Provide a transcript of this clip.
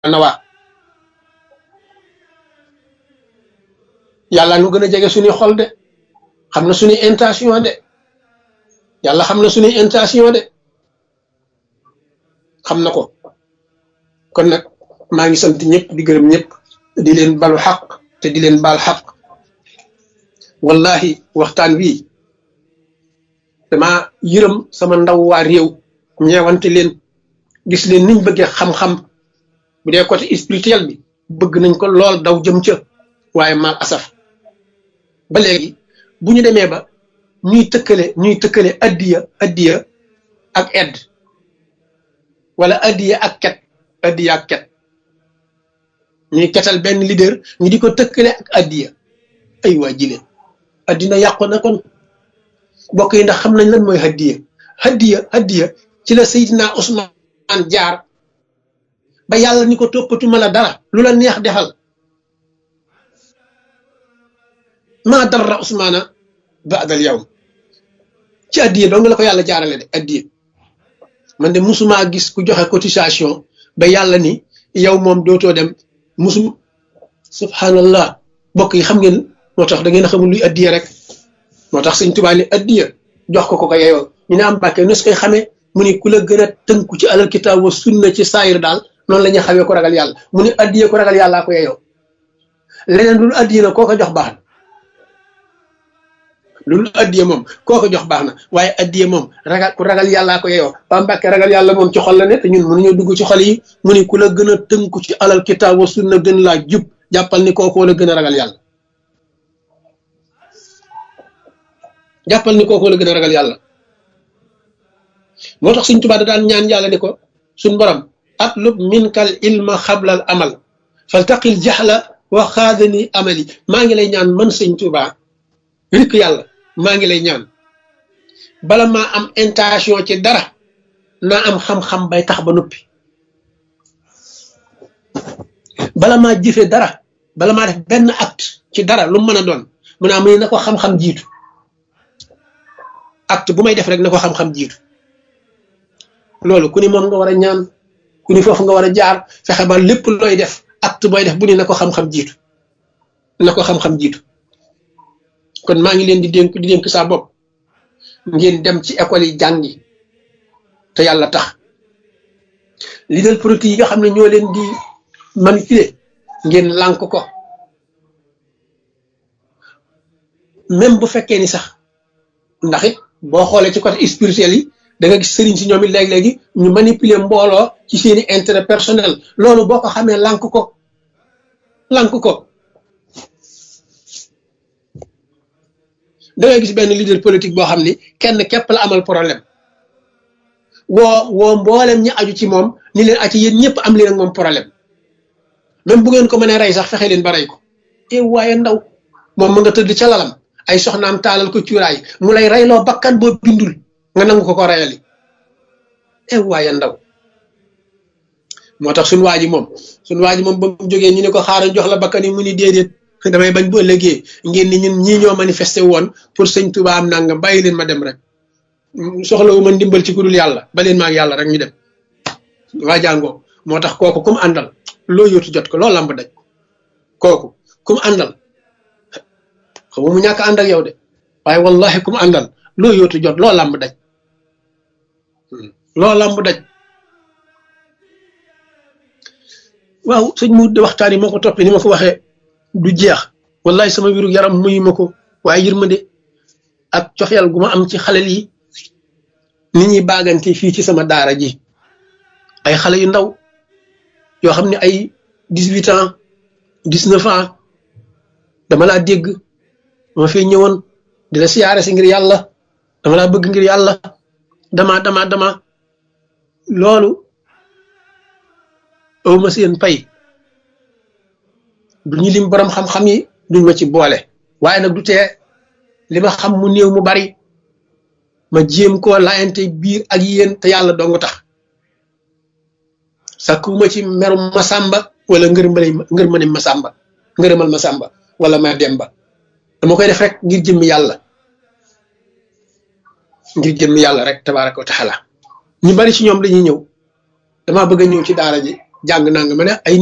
nawaa yàlla nu gën a jege suñuy xol de xam na suñuy intention de yàlla xam na suñuy intention de xam na ko kon nag maa ngi sant ñëpp di gërëm ñëpp di leen balu xaq te di leen baal xaq wallahi waxtaan wi dama yërëm sama ndaw waa réew ñeewante leen gis leen niñ bëggee xam-xam bu dee côté spirituel bi bëgg nañ ko lool daw jëm ca waaye mal asaf ba léegi bu ñu demee ba ñuy tëkkale ñuy tëkkale addiya addiya ak edd wala addiya ak ket addiya ak ket ñuy ketal benn leader ñu di ko tëkkale ak addiya ay waa jile addina yàqu na kon bokk yi ndax xam nañ lan mooy haddiya haddiya haddiya ci la Seydina Ousmane jaar ba yàlla ni ko toppatuma la dara lu la neex defal maa darra Ousmana baadal yawm ci addiya dong la ko yàlla jaarale de addiya man de musumaa gis ku joxe cotisation ba yàlla ni yow moom dootoo dem musum subhanallah bokk yi xam ngeen moo tax da ngeen xamul luy addiya rek moo tax sëñ Tuubaa ni addiya jox ko ko ko yeyoo ñu ne am bàkkee nu su koy xamee mu ni ku la gën a tënku ci alal kitaab wa sunna ci saayir daal noonu la ñuy xamee ko ragal yàlla mu ni addiya ko ragal yàllaa ko yeyoo leneen lu addiya na koo ko jox baax na loolu addiya moom koo ko jox baax na waaye addiya moom ragal ku ragal yàllaa ko yeyoo ba mbàkke ragal yàlla moom ci xol la ne te ñun mënuñoo dugg ci xol yi mu ni ku la gën a tënku ci alal kitaab wa sunna gën laa jub jàppal ni kookoo la gën a ragal yàlla jàppal ni kookoo la gën a ragal yàlla moo tax suñ tubaab da daan ñaan yàlla ni ko suñ borom atlub minkal ilma xablal amal faltaqil jaxla wa xaadani amali maa ngi lay ñaan man sëñ Tuubaa rikk yàlla maa ngi lay ñaan bala maa am intention ci dara naa am xam-xam bay tax ba noppi bala maa jëfe dara bala maa def benn acte ci dara lu mën a doon mu naa mu ne na ko xam-xam jiitu acte bu may def rek na ko xam-xam jiitu loolu ku ni moom nga war a ñaan ku ni foofu nga war a jaar fexe ba lépp looy def acte booy def bu ni na ko xam-xam jiitu na ko xam-xam jiitu kon maa ngi leen di dénk di dénk saa bopp ngeen dem ci école yi jàngi te yàlla tax leader politique yi nga xam ne ñoo leen di manipuler ngeen lànk ko même bu fekkee ni sax ndax it boo xoolee ci côté spirituel yi da nga gis sëriñ si ñoom it léegi-léegi ñu manipuler mbooloo ci seeni intérêt personnel loolu boo ko xamee lànk ko lànk ko da ngay gis benn leader politique boo xam ni kenn képp la amal problème woo woo mboolem ñi aju ci moom ni leen aci yéen ñëpp am leen ak moom problème même bu ngeen ko mënee rey sax fexe leen ba rey ko e waaye ndaw moom mu nga tëdd ca lalam ay soxnaam taalal ko cuuraay mu lay reyloo bakkan boo bindul nga nangu ko ko reyali e waaye ndaw moo tax suñu waa ji moom suñu waa ji moom ba mu jógee ñu ne ko xaaral jox la bakkan yi mu ni déedéet damay bañ bu ëllëgee ngeen ni ñun ñii ñoo manifesté woon pour sëñ Tuubaa am nangam bàyyi leen ma dem rek soxlawu ma ndimbal ci ku dul yàlla ba leen ma ak yàlla rek ñu dem waa jàngoo moo tax kooku kum àndal loo yóotu jot ko loo lamb daj kooku kum àndal xam mu ñàkk ànd ak yow de waaye wallahi kum àndal loo yóotu jot loo lamb daj loo lamb daj waaw sëñ mu waxtaan yi moo ko toppee ni ma ko waxee du jeex wallahi sama wiru yaram muyu ma ko waaye yërmande ak cofeel gu ma am ci xale yi ni ñuy baagante fii ci sama daara ji ay xale yu ndaw yoo xam ne ay dix huit ans dix neuf ans dama laa dégg dama fee ñëwoon di la siyaare si ngir yàlla dama laa bëgg ngir yàlla dama dama dama loolu awma seen pay du ñu lim borom xam-xam yi duñ ma ci boole waaye nag du tee li ma xam mu néew mu bari ma jéem koo laayante biir ak yéen te yàlla dong tax sakkuma ci merum masamba wala ngërmale ngërmane masamba ngërëmal masamba wala ma demba dama koy def rek ngir jëmmi yàlla ngir jëmmi yàlla rek tabaraka wa taala ñu bari ci ñoom dañuy ñëw damaa bëgg a ñëw ci daara ji jàng nanga ma ne ay